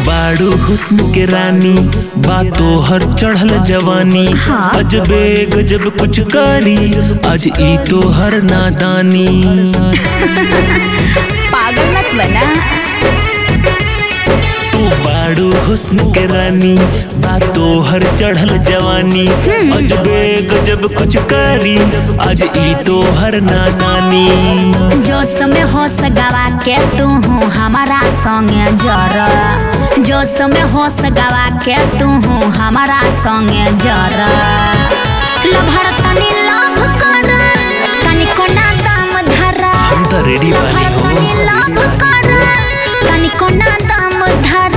बाड़ू हुस्न के रानी बातो हर चढ़ल जवानी हाँ। अजबे गजब कुछ कारी आज ई तो हर नादानी पागल मत बना तू बाड़ू हुस्न के रानी बातो हर चढ़ल जवानी अजबे गजब कुछ कारी आज ई तो हर नादानी जो समय हो सगावा के तू हूँ हमारा संगे जर जो समय हो सगावा के तू हूँ हमारा संगे जर लभर तनी लभ कर तनी कोना दाम धर हम तो रेडी बानी लभर हो तनी लभ कर तनी कोना दाम धर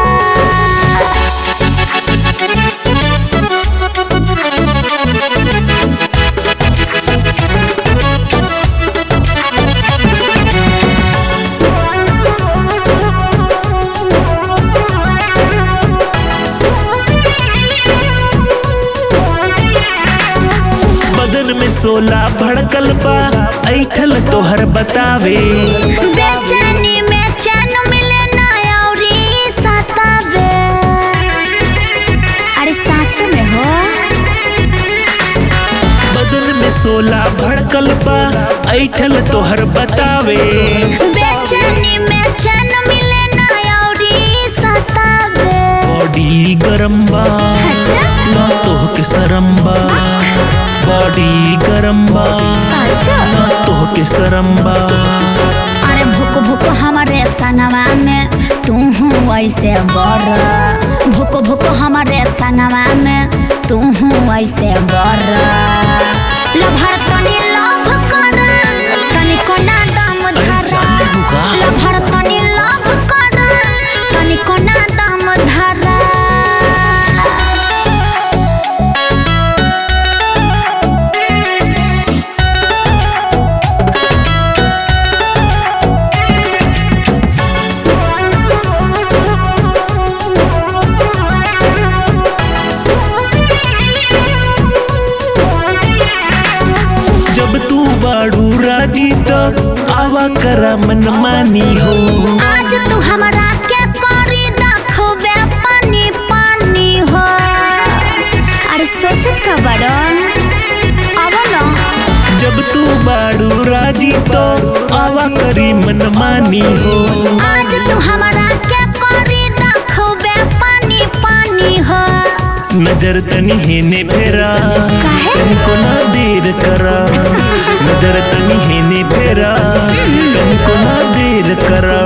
बदन में सोला भड़कल बा ऐठल तोहर बतावे बेचैनी में चैन मिले ना औरी सतावे अरे सच में हो बदन में सोला भड़कल बा ऐठल तोहर बतावे बेचैनी में चैन मिले ना औरी सतावे बॉडी गरम बा अच्छा ना तोह के सरम बा बॉडी गरम बा अच्छा ना तोह के सरम बा अरे भुक भुक हमारे संगवा में तू हूँ ऐसे बर भुक भुक हमारे संगवा में तू हूँ ऐसे बर लभर तनी लभ कर तनी कोना दाम अरे धर जान ले बुका लभर तनी लभ कर तनी कोना दाम धर जब तू बाड़ू राजी तो आवा करा मन मानी हो आज तू हमरा के करी देखबे पानी पानी हो अरे सोचत का बड़ो अब ना जब तू बाड़ू राजी तो आवा करी मन मानी हो आज तू हमरा के करी देखबे पानी पानी हो नजर तनी हेने फेरा काहे? तुमको ना देर करा नजर तनी हेने फेरा तुमको ना देर करा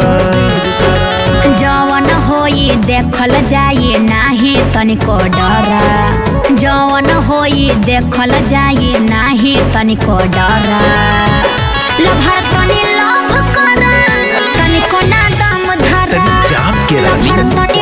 जवन होई देखल जाई नाही तनिको डरा जवन होई देखल जाई नाही तनिको डरा लभर तनी लभ कर तनिको ना दम धर तनी जाम के रानी। लभर तनी